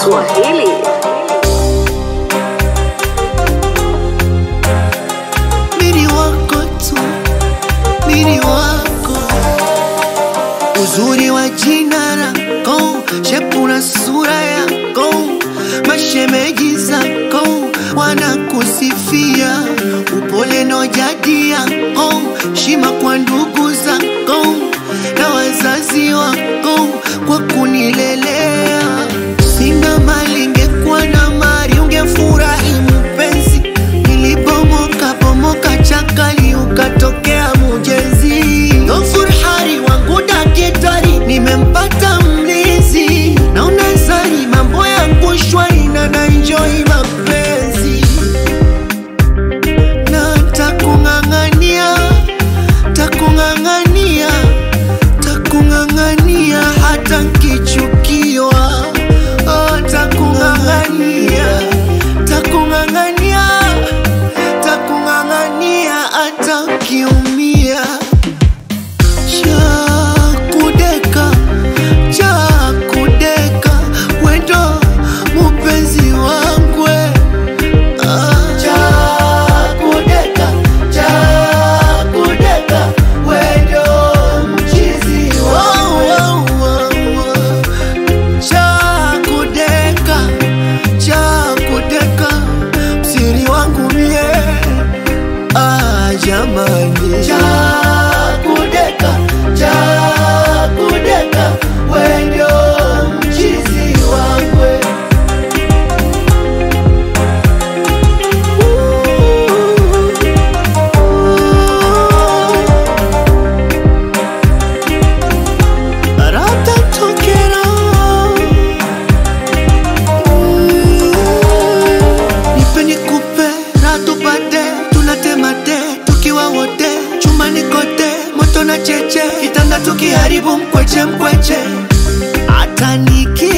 Swahili. mini wako tu, mini wako, uzuri wa jina lako, shepu na sura yako, mashemeji zako wanakusifia, upole na jadi yako, shima kwa ndugu zako na wazazi wako kwa kunilelea. Sina mali, ingekuwa na mali ungefurahi mpenzi. Nilipomoka pomoka chakali, ukatokea mujezi. Dofurhari wangu dakitari, nimempata mlizi. Naona zari mambo yangu shwari na naenjoy mapenzi na takung'ang'ania takung'ang'ania takung'ang'ania hata nkichukiwa oh, takung'ang'ania takung'ang'ania takung'ang'ania hata ukiumia chakudeka chakudeka wendo mupenzi wangwe chakudeka chakudeka wendo mchizi chakudeka chakudeka msiri wangu mie ah, jamani chakudeka chakudeka wendo mchizi wangwe Ratatokera Nipe nikupe ratupate tunatemate tukiwa wote chumbani kote moto na cheche kitanda tukiharibu mkweche mkweche hata niki